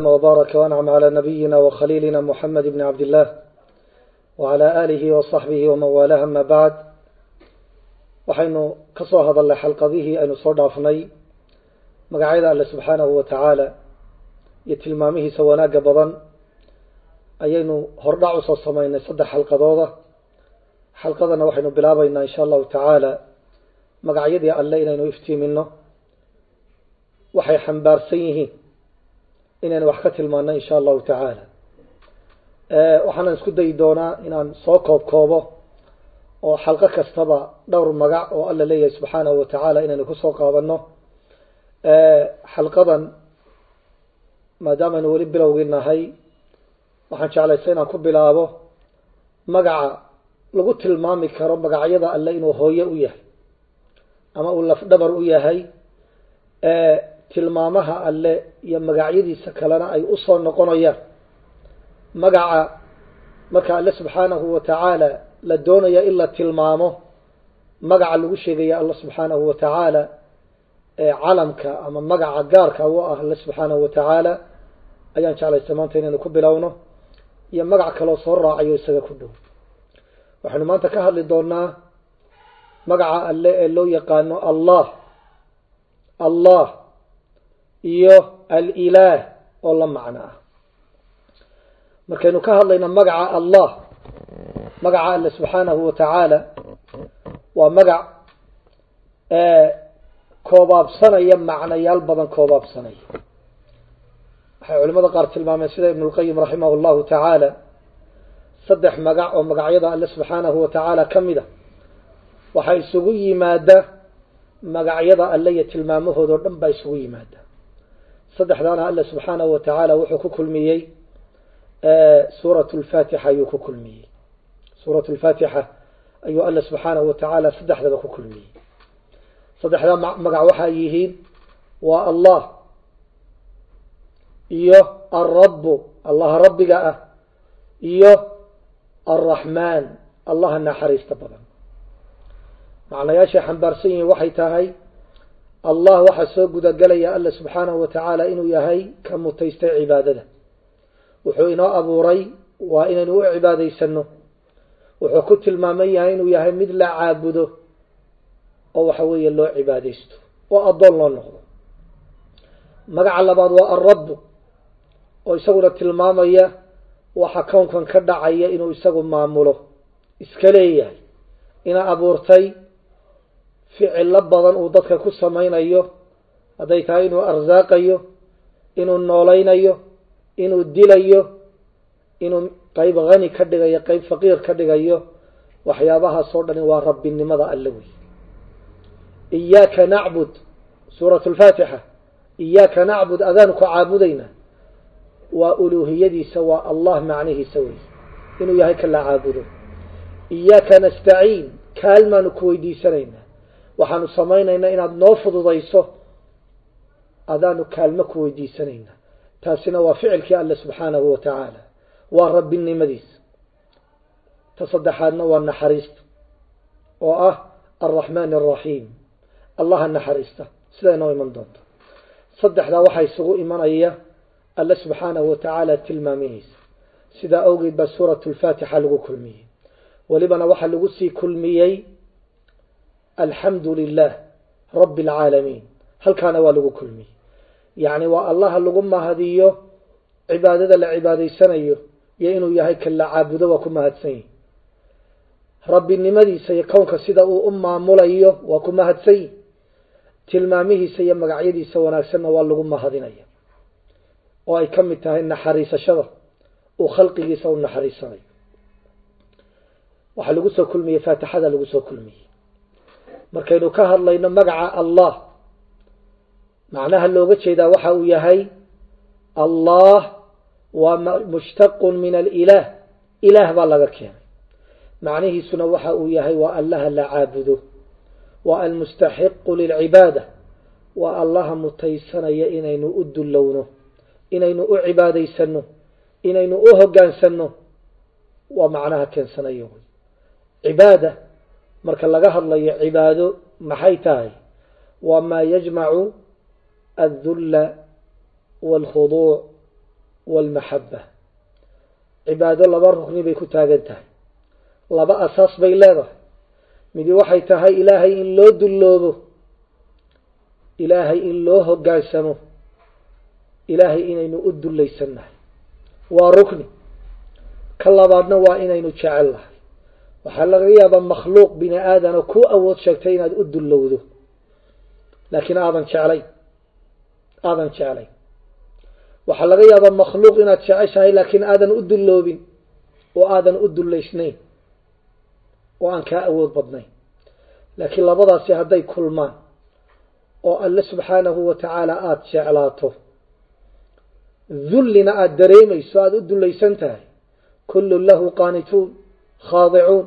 وبارك وأنعم على نبينا وخليلنا محمد بن عبد الله وعلى آله وصحبه ومن والاه أما بعد waxaynu ka soo hadalnay xalqadihii aynu soo dhaafnay magacyada alle subxaanahu wa tacaala iyo tilmaamihiisa wanaagga badan ayaynu hordhac usoo sameynay saddex xalqadooda xalqadana waxaynu bilaabaynaa insha allahu tacaala magacyadii alle inaynu iftiimino waxay xambaarsan yihiin inaynu wax ka tilmaano insha allahu tacaala waxaanan isku dayi doonaa inaan soo koob koobo oo xalqo kastaba dhowr magac oo alla leeyahay subxaanahu wa tacaala inaynu kusoo qaadano xalqadan maadaamaaynu weli bilowgii nahay waxaan jeclaysa inaan ku bilaabo magaca lagu tilmaami karo magacyada alle inuu hooye u yahay ama uu lafdhabar u yahay tilmaamaha alle iyo magacyadiisa kalena ay usoo noqonayaan magaca marka alle subxaanahu wa tacaala la doonaya in la tilmaamo magaca lagu sheegaya alla subxaanahu wa tacaala ee calamka ama magaca gaarka u ah alle subxaanahu wa tacaala ayaan jeclaysa maanta inaynu ku bilowno iyo magac kaloo soo raacayo isaga ku dhow waxaynu maanta ka hadli doonaa magaca alle ee loo yaqaano allah allah iyo alilaah oo la macno ah markaynu ka hadlayno magaca allah magaca alle subxaanahu wa tacaala waa magac koobaabsanaya macnayaal badan koobaabsanaya waxay culimada qaar tilmaameen sida ibn lqayim raximah llahu tacaala saddex magac oo magacyada alle subxaanahu wa tacaala ka mid a waxaa isugu yimaada magacyada alle iyo tilmaamahooda o dhan baa isugu yimaada saddexdaana alle subxaanahu wa tacaala wuxuu ku kulmiyey suurat lfatixa ayuu ku kulmiyey suurat lfatixa ayuu alle subxaanahu wa tacaala saddexdaba ku kulmiyey saddexdaa magac waxaa yihiin waa allah iyo alrabu allaha rabbiga ah iyo alraxmaan allaha naxariista badan macnayaashay xambaarsan yihiin waxay tahay allah waxaa soo gudagelaya alle subxaanahu wa tacaala inuu yahay ka mutaystay cibaadada wuxuu inoo abuuray waa inaynu u cibaadaysano wuxuu ku tilmaaman yahay inuu yahay mid la caabudo oo waxa weeye loo cibaadaysto oo addoon loo noqdo magaca labaad waa alrabu oo isaguna tilmaamaya waxa kownkan ka dhacaya inuu isagu maamulo iska leeyahay ina abuurtay ficilo badan uu dadka ku samaynayo hadday tahay inuu arsaaqayo inuu noolaynayo inuu dilayo inuu qeyb hani ka dhigayo qeyb faqiir ka dhigayo waxyaabahaasoo dhani waa rabbinimada alle wey iyaaka nacbud suurat lfaatixa iyaaka nacbud adaanu ku caabudayna waa uluuhiyadiisa waa allah macnihiisa wey inuu yahay ka la caabudo iyaaka nastaciin kaalmaanu ku weydiisanaynaa waxaanu samaynaynaa inaad noo fududayso adaanu kaalmo ku weydiisanaynaa taasina waa ficilkii alle subxaanahu wa tacaala waa rabbinimadiisa ta saddexaadna waa naxariista oo ah alraxmaan alraxiim allaha naxariista sidaa inoo iman doonto saddexdaa waxaa isugu imanaya alle subxaanahu wa tacaala tilmaamihiisa sidaa awgeed baa suurat lfaatixa lagu kulmiyey welibana waxaa lagu sii kulmiyey alxamdu lilah rabbi alcaalamiin halkaana waa lagu kulmiyey yacni waa allaha lagu mahadiyo cibaadada la cibaadaysanayo iyo inuu yahay kan la caabudo waa ku mahadsan yihi rabbinimadiisa iyo kownka sida uu u maamulayo waa ku mahadsan yihi tilmaamihiisa iyo magacyadiisa wanaagsanna waa lagu mahadinaya oo ay ka mid tahay naxariisashada uu khalqigiisa u naxariisanayo waxaa lagu soo kulmiyey faatixada lagu soo kulmiyey markaynu ka hadlayno magaca allah macnaha looga jeedaa waxa uu yahay allah waa mushtaqun min alilah ilaah baa laga keenay macnihiisuna waxa uu yahay waa allaha la caabudo waa almustaxiqu lilcibaada waa allaha mutaysanaya inaynu u dullowno inaynu u cibaadaysano inaynu u hogaansano waa macnaha keensanayo wy cibaada marka laga hadlayo cibaado maxay tahay waa maa yajmacu الذل والخضوع waalmaxaba cibaado laba rukni bay ku taagan tahay laba asaas bay leedahay midi waxay tahay ilaahay in loo dulloobo ilaahay in loo hoggaansamo ilaahay inaynu u dullaysannahay waa rukni ka labaadna waa inaynu jecel nahay waxaa laga yaabaa makhluuq bini aadana ku awood sheegtay inaad u dullowdo laakiin aadan jeclay aadan jeclay waxaa laga yaabaa makhluuq inaad jeceshahay laakiin aadan u dulloobin oo aadan u dullaysnayn oo aan kaa awood badnayn laakiin labadaasi hadday kulmaan oo alle subxaanahu wa tacaala aada jeclaato dullina aada dareemayso aada u dullaysan tahay kullun lahu qaanituun khaadicuun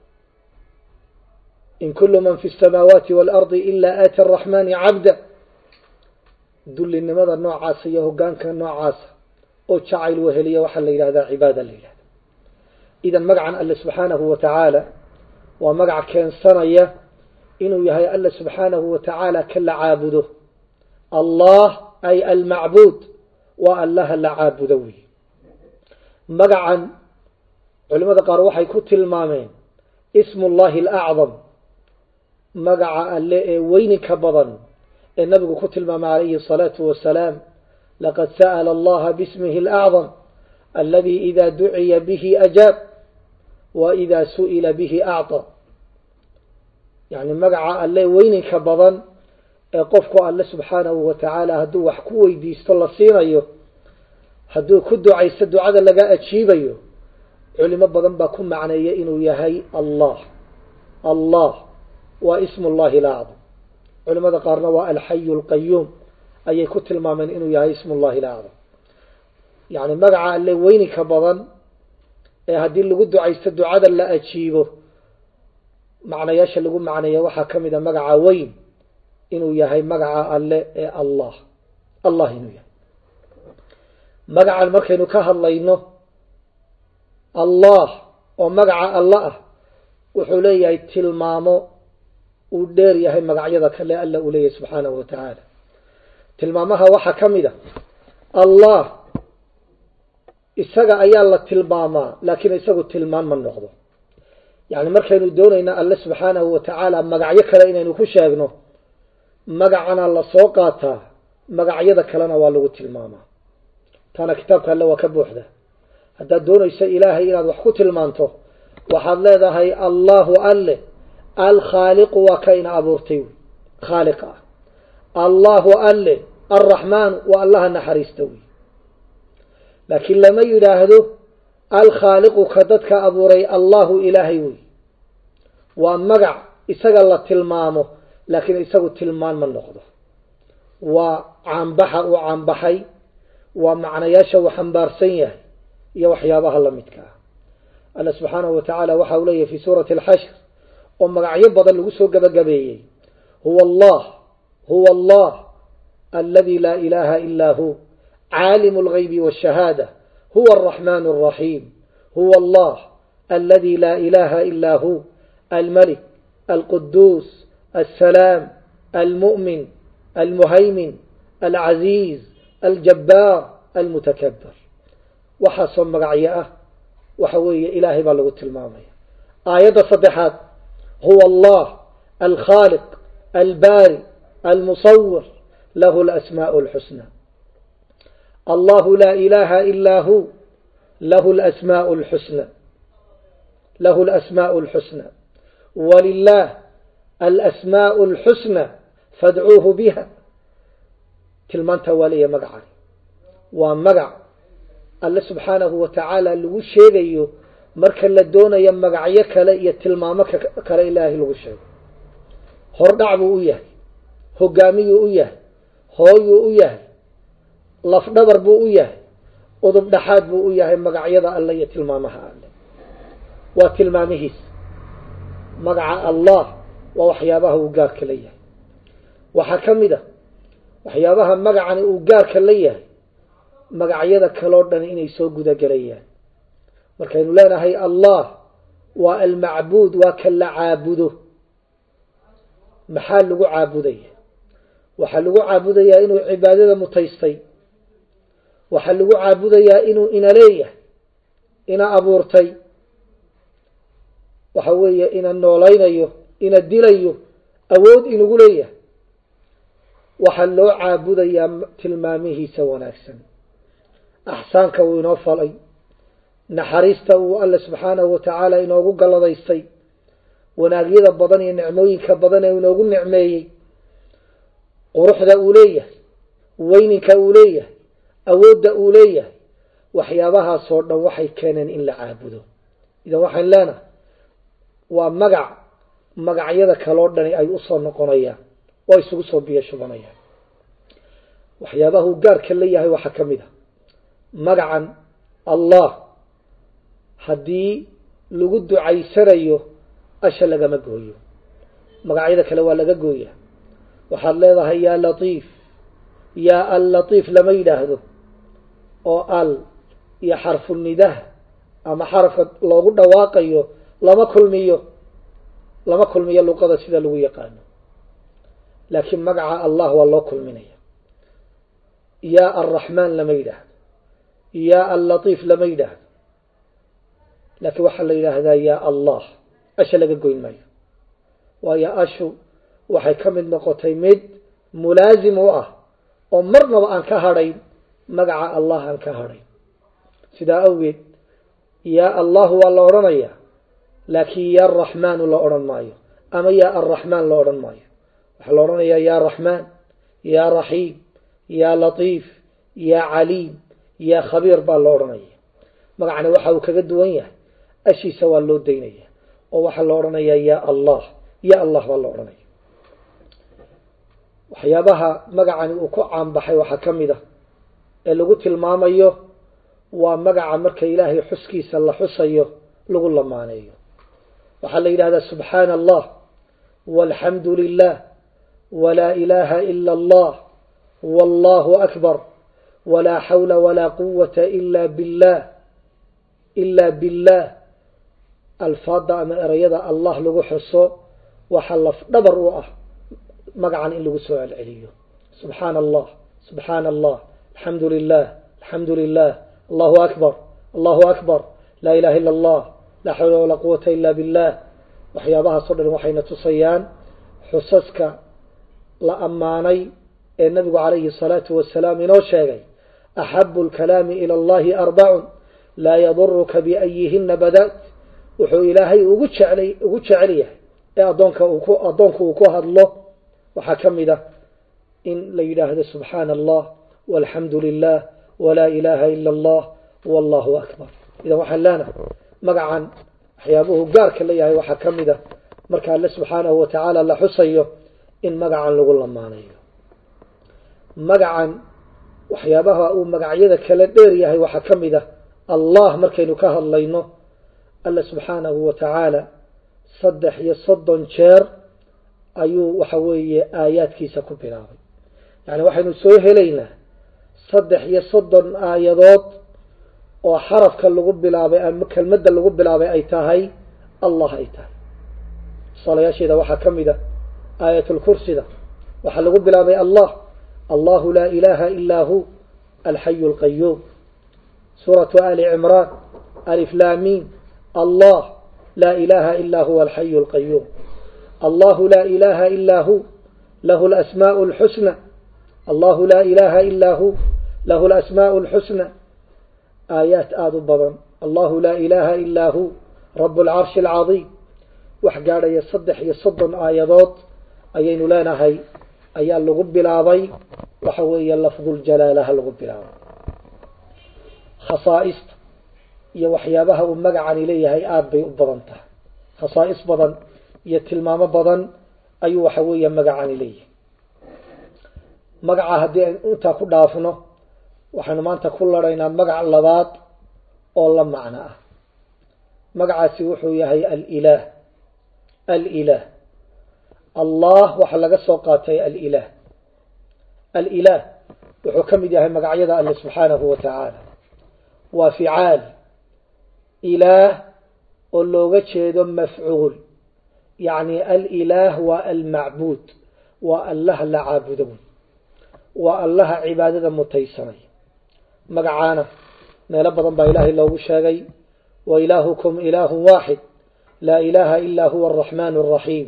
in kullu man fi اsamaawaati waalardi ila aati araxmaani cabda dullinimada noocaasa iyo hogaanka noocaasa oo jacayl weheliya waxaa la yidhahdaa cibaada la yidhahda idan magacan alle subxaanahu wa tacaala waa magac keensanaya inuu yahay alle subxaanahu wa tacaala ka la caabudo allah ay almacbuud waa allaha la caabudo wey magacan culimada qaar waxay ku tilmaameen ismu llahi alacdam magaca alle ee weyninka badan ee nabigu ku tilmaamay calayhi الsalaatu wasalaam laqad sa'la allaha bismihi alacdam aladi ida duciya bihi ajaab wa ida su'ila bihi acطى yani magaca alle weyninka badan ee qofku alle subxaanahu wa tacaala hadduu wax ku weydiisto la siinayo hadduu ku ducaysto ducada laga ajiibayo culimo badan baa ku macneeya inuu yahay allah allah waa ismu llahi lacdam culimada qaarna waa alxayu alqayuum ayay ku tilmaameen inuu yahay ismu llahi lacdam yani magaca alle weyninka badan ee haddii lagu ducaysto ducada la ajiibo macnayaasha lagu macneeya waxaa ka mid a magaca weyn inuu yahay magaca alle ee allah allah inuu yahay magacan markaynu ka hadlayno allah oo magaca alla ah wuxuu leeyahay tilmaamo uu dheer yahay magacyada kale alla uu leeyahay subxaanahu wa tacaala tilmaamaha waxaa ka mid a allah isaga ayaa la tilmaamaa laakiin isagu tilmaan ma noqdo yani markaynu doonayna alle subxaanahu wa tacaala magacyo kale inaynu ku sheegno magacana la soo qaataa magacyada kalena waa lagu tilmaamaa taana kitaabka alle waa ka buuxda haddaad doonayso ilaahay inaad wax ku tilmaanto waxaad leedahay allahu alle alkhaaliqu waa ka ina abuurtay wy khaaliqa ah allahu alle alraxmaanu waa allaha naxariista wey laakiin lama yidhaahdo alkhaaliqu ka dadka abuuray allahu ilaahay wey waa magac isaga la tilmaamo laakiin isagu tilmaan ma noqdo waa caanbaxa uu caanbaxay waa macnayaasha uu xambaarsan yahay iyo waxyaabaha la midka ah alla subxaanahu wa tacaala waxa uu leeyahy fi suurati alxashr oo magacyo badan lagu soo gabagabeeyey huwa allah huwa allah aladi laa ilaha ila hu caalimu اlgaybi wاshahaada huwa الraxman الraxiim huwa allah aladi laa ilaha ila hu almalik alquduus الsalaam almu'min almuhaymin alcaziiz aljabbaar almutakabir waxaasoo magacyo ah waxa weeye ilaahay baa lagu tilmaamaya aayadda saddexaad huwa allah alkhaaliq albaari almusawir lahu alasmaء اlxusna allahu laa ilaha ila hu lahu alasmaء اlxusna lahu alasmaء اlxusna walilah alasmaء اlxusna fadcuuhu biha tilmaantaa waa leeyahay magacani waa magac alle subxaanahu wa tacaala lagu sheegayo marka la doonayo magacyo kale iyo tilmaamo kale ilaahay lagu sheego hordhac buu u yahay hogaamiyuu u yahay hooyuu u yahay lafdhabar buu u yahay udub dhaxaad buu u yahay magacyada alle iyo tilmaamaha alle waa tilmaamihiis magaca allah waa waxyaabaha uu gaarka la yahay waxaa ka mid a waxyaabaha magacani uu gaarka la yahay magacyada kaloo dhan inay soo gudagelayaan markaynu leenahay allah waa almacbuud waa ka la caabudo maxaa lagu caabudaya waxaa lagu caabudayaa inuu cibaadada mutaystay waxaa lagu caabudayaa inuu ina leeyahay ina abuurtay waxa weeye ina noolaynayo ina dilayo awood inugu leeyahay waxaa loo caabudayaa tilmaamihiisa wanaagsan axsaanka uu inoo falay naxariista uu alle subxaanahu watacaala inoogu galladaystay wanaagyada badan iyo nicmooyinka badan ee inoogu nicmeeyey quruxda uu leeyahay weyninka uu leeyahay awoodda uu leeyahay waxyaabahaasoo dhan waxay keeneen in la caabudo idan waxaan leenahay waa magac magacyada kaloo dhani ay usoo noqonayaan oo isugu soo biyo shubanayaan waxyaabaha uu gaarka leeyahay waxaa ka mid a magacan allah haddii lagu ducaysanayo asha lagama gooyo magacyada kale waa laga gooya waxaad leedahay yaa latiif yaa al latiif lama yidhaahdo oo al iyo xarfu nidah ama xarafka loogu dhawaaqayo lama kulmiyo lama kulmiyo luqada sida lagu yaqaano laakiin magaca allah waa loo kulminaya yaa alraxmaan lama yidhaahdo yaa allatiif lama yidhaahdo laakiin waxaa la yidhaahdaa yaa allah asha laga goyn maayo waayo ashu waxay ka mid noqotay mid mulaasim u ah oo marnaba aan ka hadhayn magaca allah aan ka hadhayn sidaa awgeed yaa allahu waa la odhanayaa laakiin yaa araxmaanu la odhan maayo ama yaa alraxmaan la odhan maayo waxaa la odhanayaa yaa raxmaan yaa raxiim yaa latiif yaa caliim yaa khabiir baa la odhanaya magacana waxa uu kaga duwan yahay ashiisa waa loo daynaya oo waxaa la odhanayaa yaa allah ya allah baa la odhanaya waxyaabaha magacani uu ku caanbaxay waxaa ka mid a ee lagu tilmaamayo waa magaca marka ilaahay xuskiisa la xusayo lagu lamaaneeyo waxaa la yidhahdaa subxaana allah walxamdu lilah walaa ilaaha ila allah wallahu akbar walaa xawla walaa quwata ila billah ila billah alfaada ama erayada allah lagu xuso waxaa laf dhabar u ah magacan in lagu soo celceliyo subxaana allah subxaana allah alxamdu lilah alxamdu lilah allahu akbar allahu akbar laa ilaha ila allah laa xawla walaa quwata ila billah waxyaabahaasoo dhan waxayna tusayaan xusaska la ammaanay ee nabigu calayhi salaatu wasalaam inoo sheegay axabu lkalaami ila allahi arbacun laa yaduruka biayihina bada't wuxuu ilaahay ugu jeclay ugu jecel yahay ee adoonka uu ku addoonku uu ku hadlo waxaa ka mid ah in la yidhaahdo subxaana allah walxamdu lilah walaa ilaha ila allah wallahu akbar idan waxaan leenahay magacan waxyaabuhu gaarka leeyahay waxaa ka mid a marka alle subxaanahu watacaala la xusayo in magacan lagu lamaanayo magacan waxyaabaha uu magacyada kala dheer yahay waxaa ka mid ah allah markaynu ka hadlayno alle subxaanahu watacaala saddex iyo soddon jeer ayuu waxa weeye aayaadkiisa ku bilaabay yani waxaynu soo helaynaa saddex iyo soddon aayadood oo xarafka lagu bilaabay ama kelmadda lagu bilaabay ay tahay allah ay tahay tusaalayaasheeda waxaa ka mid a aayatulkursida waxaa lagu bilaabay allah allahu laa ilaha ilaa hu alxayu alqayuum suuratu ali cimraan aliflaamiin allah laa ilaha ilaa huwa alxayu alqayuum allahu laa ilaha ilaa hu lahu lasmaau lxusna allahu laa ilaha ilaa hu lahu lasmaau lxusna aayaat aada u badan allahu laa ilaha ilaa hu rabu alcarshi alcadiim wax gaadhaya saddex iyo soddon aayadood ayaynu leenahay ayaa lagu bilaabay waxa weeye lafduljalaalaha lagu bilaabay khasaa'ista iyo waxyaabaha uu magacani leeyahay aada bay u badan tahay khasaa'is badan iyo tilmaamo badan ayuu waxa weeye magacani leeyahay magaca haddii aynu intaa ku dhaafno waxaynu maanta ku laraynaa magac labaad oo la macno ah magacaasi wuxuu yahay alilaah alilaah allah waxaa laga soo qaatay alilaah alilaah wuxuu ka mid yahay magacyada alle subxaanahu wa tacaala waa ficaal ilaah oo looga jeedo mafcuul yacni alilaah waa almacbuud waa allaha la caabudo wey waa allaha cibaadada mutaysanay magacaana meelo badan baa ilaahay loogu sheegay wa ilaahukum ilaahu waaxid laa ilaaha ilaa huwa araxmaan araxiim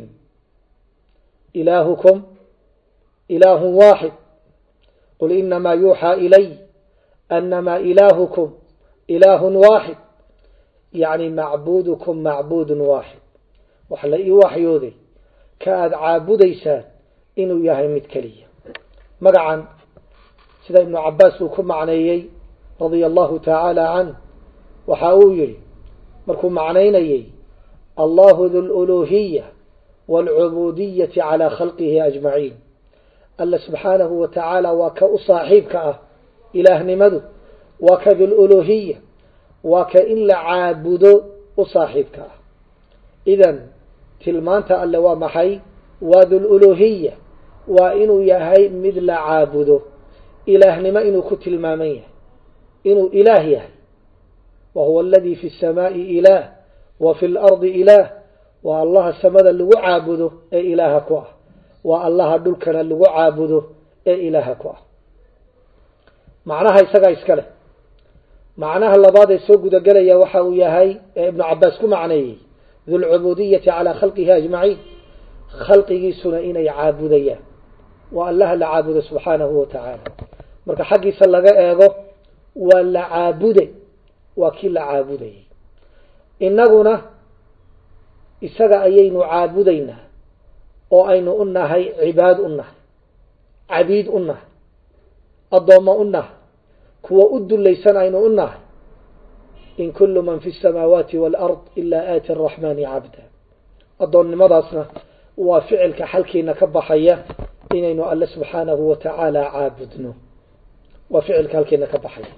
ilaahukum ilaahu waaxid qul inamaa yuuxaa ilay anamaa ilaahukum ilaahun waaxid yacni macbuudukum macbuudun waaxid waxa la ii waxyooday ka aada caabudaysaan inuu yahay mid keliya magacan sida ibnu cabaas uu ku macneeyey radia allahu tacaala canh waxa uu yihi markuu macnaynayey allahu du luluhiya waalcubudiyati calaa khalqihi ajmaciin alla subxaanahu wa tacaala waa ka u saaxiibka ah ilaahnimadu waa ka dululuhiya waa ka in la caabudo u saaxiibka ah idan tilmaanta alle waa maxay waa dululuhiya waa inuu yahay mid la caabudo ilaahnimo inuu ku tilmaaman yahay inuu ilaah yahay wa huwa aladii fi الsamaai ilaah wa fi اlardi ilaah waa allaha samada lagu caabudo ee ilaaha ku ah waa allaha dhulkana lagu caabudo ee ilaaha ku ah macnaha isagaa iska leh macnaha labaad ee soo gudagelaya waxa uu yahay ee ibnu cabaas ku macneeyey dulcubudiyati calaa khalqihi ajmaciin khalqigiisuna inay caabudayaan waa allaha la caabudo subxaanahu wa tacaala marka xaggiisa laga eego waa la caabude waa kii la caabudayay innaguna isaga ayaynu caabudaynaa oo aynu u nahay cibaad u nahay cabiid u nahay addoommo u nahay kuwa u dulaysan aynu u nahay in kullu man fi الsamaawaati wاlard ilaa aati الraxmaani cabda addoonnimadaasna waa ficilka xalkiina ka baxaya inaynu alle subxaanahu wa tacaala caabudno waa ficilka halkiina ka baxaya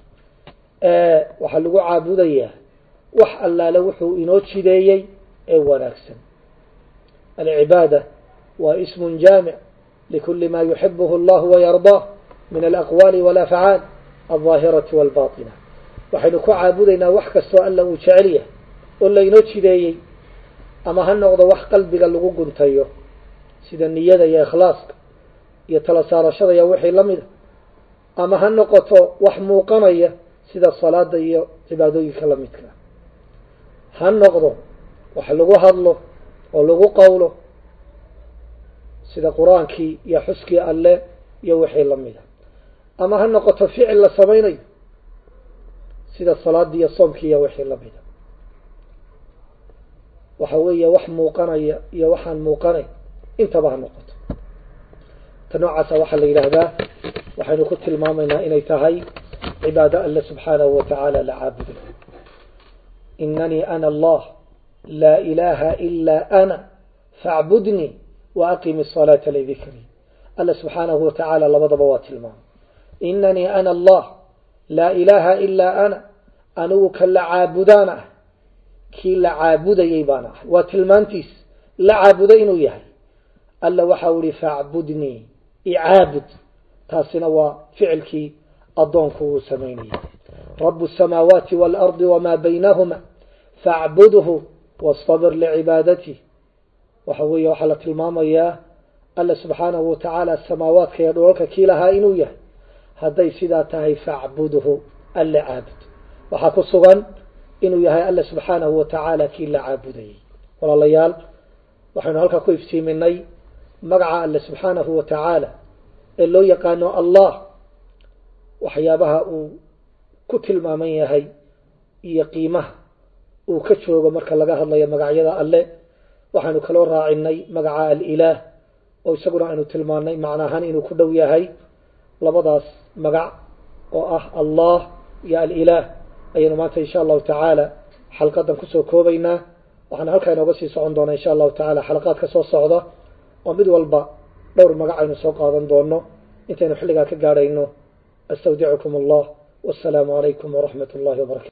waxaa lagu caabudayaa wax allaale wuxuu inoo jideeyey ee wanaagsan alcibaada waa ism jaamic likuli ma yuxibuhu اllah wayardaa min alaqwaali wاlafcaal alظaahirati wاlbaطina waxaynu ku caabudaynaa wax kastoo alla uu jecel yahay oo laynoo jideeyey ama ha noqdo wax qalbiga lagu guntayo sida niyada iyo ikhlaaska iyo tala saarashada iyo wixii la mida ama ha noqoto wax muuqanaya sida salaada iyo cibaadooyinka la midka ha noqdo wax lagu hadlo oo lagu qowlo sida qur-aankii iyo xuskii alle iyo wixii la mida ama ha noqoto ficil la samaynayo sida salaadii iyo soomkii iyo wixii la mida waxa weeye wax muuqanaya iyo waxaan muuqanayn intaba ha noqoto ta noocaasa waxaa la yidhaahdaa waxaynu ku tilmaamaynaa inay tahay cibaado alle subxaanahu wa tacaala la caabuday inanii ana allah laa ilaaha ilaa ana faacbudnii wa aqimi asalaata lidikrii alle subxaanahu wa tacaala labadaba waa tilmaamay inanii ana allah laa ilaaha ilaa ana anigu ka la caabudaan ah kii la caabudayay baan ahay waa tilmaantiis la caabudo inuu yahay alla waxau ihi faacbudnii icaabud taasina waa ficilkii addoonku uu samaynayay rabu الsamaawaati wاlardi wmaa baynahuma faacbudhu wastabir licibaadati waxa weeye waxaa la tilmaamayaa alla subxaanahu watacaala samaawaadka iyo dholalka kii lahaa inuu yahay hadday sidaa tahay faacbudhu alla caabud waxaa ku sugan inuu yahay alla subxaanahu wa tacaala kii la caabudayay walaalayaal waxaynu halkaa ku iftiiminay magaca alle subxaanahu wa tacaala ee loo yaqaano allah waxyaabaha uu ku tilmaaman yahay iyo qiimaha uu ka joogo marka laga hadlayo magacyada alle waxaynu kaloo raacinay magaca alilaah oo isaguna aynu tilmaanay macnaahaan inuu ku dhow yahay labadaas magac oo ah allah iyo alilaah ayaynu maanta insha allahu tacaala xalqadan kusoo koobaynaa waxaana halkaa inooga sii socon doonaa insha allahu tacaala xalaqaad ka soo socda oo mid walba dhowr magac aynu soo qaadan doono intaynu xilligaa ka gaadhayno astawdicukum allah wasalaamu calaykum waraxmat اllahi wbarakatu